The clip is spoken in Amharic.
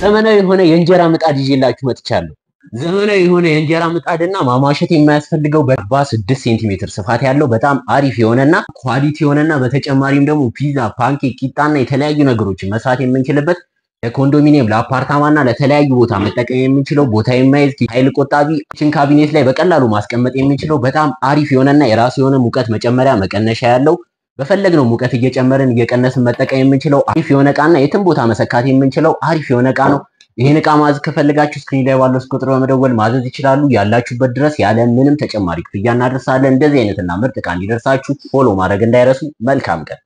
ዘመናዊ የሆነ የእንጀራ ምጣድ ይዤላችሁ መጥቻለሁ። ዘመናዊ የሆነ የእንጀራ ምጣድና ማሟሸት የማያስፈልገው በአርባ ስድስት ሴንቲሜትር ስፋት ያለው በጣም አሪፍ የሆነና ኳሊቲ የሆነና በተጨማሪም ደግሞ ፒዛ፣ ፓንኬክ፣ ቂጣና የተለያዩ ነገሮችን መስራት የምንችልበት ለኮንዶሚኒየም ለአፓርታማና ለተለያዩ ቦታ መጠቀም የምንችለው ቦታ የማይዝ ኃይል ቆጣቢ ኪችን ካቢኔት ላይ በቀላሉ ማስቀመጥ የምንችለው በጣም አሪፍ የሆነና የራሱ የሆነ ሙቀት መጨመሪያ መቀነሻ ያለው በፈለግነው ሙቀት እየጨመርን እየቀነስን መጠቀም የምንችለው አሪፍ የሆነ እቃና የትም ቦታ መሰካት የምንችለው አሪፍ የሆነ እቃ ነው። ይህን እቃ ማዘዝ ከፈለጋችሁ ስክሪን ላይ ባለው ቁጥር በመደወል ማዘዝ ይችላሉ። ያላችሁበት ድረስ ያለ ምንም ተጨማሪ ክፍያ እናደርሳለን። እንደዚህ አይነትና ምርጥ እቃ እንዲደርሳችሁ ፎሎ ማድረግ እንዳይረሱ። መልካም ቀን